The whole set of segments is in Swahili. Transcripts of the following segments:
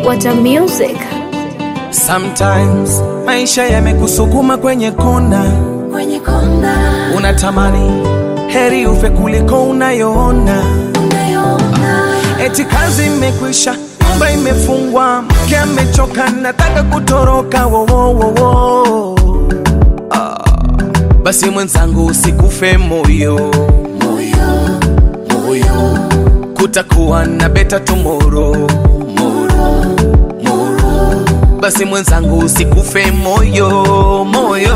What a music. Sometimes maisha yamekusukuma kwenye kona, kwenye kona unatamani heri ufe kuliko unayoona. unayoona Eti kazi imekwisha, nyumba imefungwa, mke amechoka, nataka kutoroka. Wo, wo, wo, wo. Ah, basi mwenzangu usikufe moyo, moyo moyo kutakuwa na beta tomorrow. moro moro basi mwenzangu usikufe moyo moyo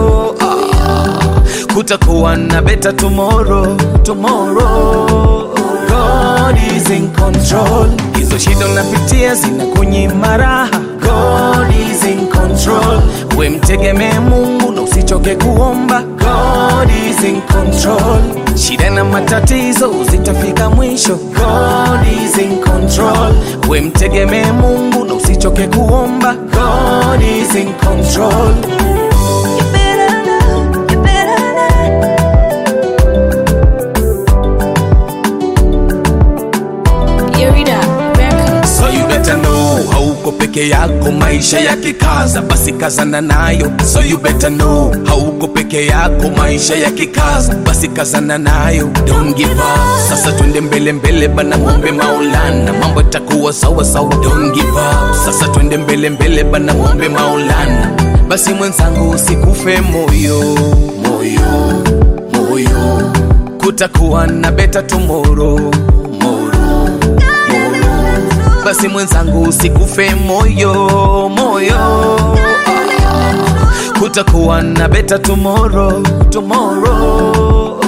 ah, kutakuwa na beta tomorrow tomorrow God is in control hizo shida unapitia zinakunyima raha God is in control we mtegemee Mungu na usichoke kuomba God is in control shida na matatizo zitafika mwisho God is in control we mtegemee Mungu na usichoke kuomba God is in control You better know, you better know. Yerida Records. So you better know hauko peke yako, maisha yakikaza basi kazana nayo. So you better know hauko peke yako, maisha yakikaza basi kazana nayo. Don't give up, sasa twende mbele mbele bana, mwombe Maulana, mambo itakuwa sawa sawa. Don't give up, sasa twende mbele mbele bana, mwombe Maulana. Basi mwenzangu usikufe moyo, moyo, moyo, kutakuwa na beta tomorrow, tomorrow basi mwenzangu usikufe moyo moyo Ah, kutakuwa na beta tomorrow tomorrow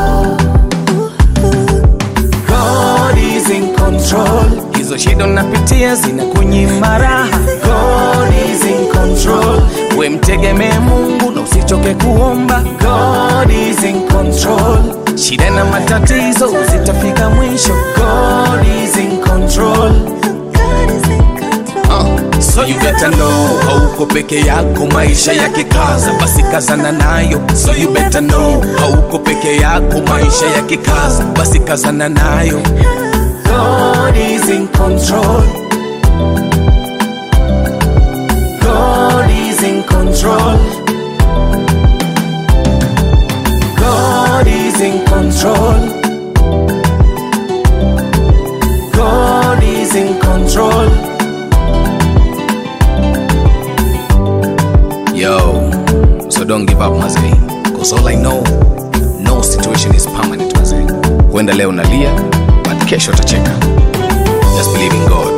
God is in control hizo shida unapitia zinakunyima raha God is in control we mtegemee Mungu na usichoke kuomba God is in control shida na matatizo zitafika mwisho God is in control God is in control. Uh, so you better know hauko peke yako maisha yakikaza basi kazana nayo so you better know hauko peke yako maisha yakikaza basi kazana nayo God is in control God is in control God is in control God is in control Yo, so don't give up mazee, cause all I know, no situation is permanent mazee. Huenda leo nalia, but kesho utacheka. Just believe in God.